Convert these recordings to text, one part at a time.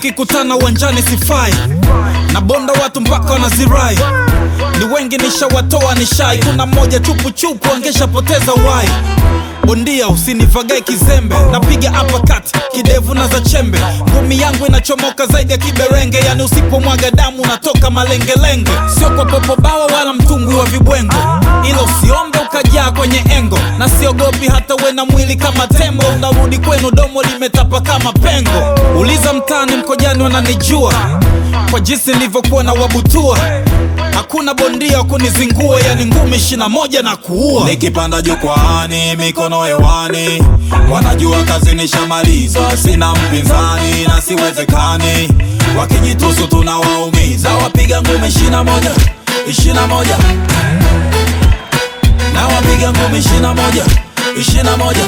tukikutana uwanjani sifai na bonda watu mpaka wanazirai ni wengi nishawatoa nishai kuna mmoja chupuchupu angeshapoteza wai bondia usinivagae kizembe napiga uppercut kidevu na za chembe ngumi yangu inachomoka zaidi ya kiberenge yani usipomwaga damu unatoka malengelenge sio kwa popobawa wala mtumbwi wa vibwengo ila usiombe ukajaa kwenye engo na siogopi hata we na mwili kama tembo unarudi kwenu domo limetapa kama pengo uliza mtaani mkojani wananijua kwa jinsi nilivyokuwa na wabutua hakuna bondia wa kunizingua yani ngumi ishina moja na kuua Nikipanda jukwaani, mikono hewani, wanajua kazi nishamaliza, sina mpinzani na siwezekani. Wakijitusu tunawaumiza, wapiga ngumi ishina moja, ishina moja, na wapiga ngumi ishina moja, ishina moja.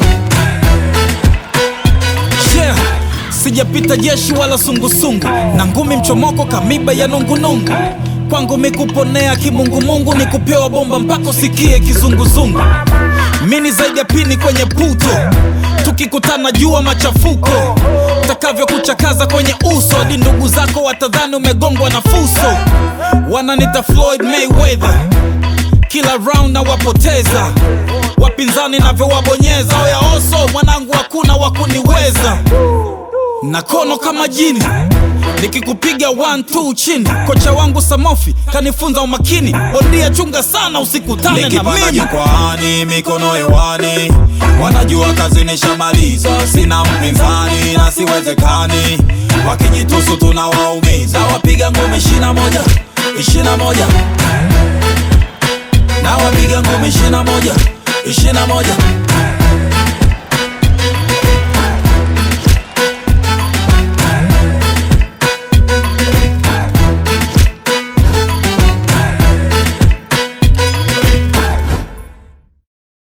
yeah. sijapita jeshi wala sungusungu na ngumi mchomoko kamiba ya nungunungu kwangu mikuponea kimungumungu ni kupewa bomba mpaka usikie kizunguzungu mini zaidi ya pini kwenye puto tukikutana jua machafuko takavyokuchakaza kwenye uso hadi ndugu zako watadhani umegongwa na fuso wananita floyd mayweather kila round na wapoteza wapinzani navyowabonyeza oya oso mwanangu hakuna wakuniweza na kono kama jini nikikupiga 1 chini kocha wangu samofi kanifunza umakini bondia chunga sana usikutane na Nikipanda mimi jukwaani, mikono hewani, wanajua kazi nishamaliza, sina mpinzani na siwezekani. Wakijitusu tunawaumiza, wapiga ngumi ishina moja, ishina moja, na wapiga ngumi ishina moja, ishina moja.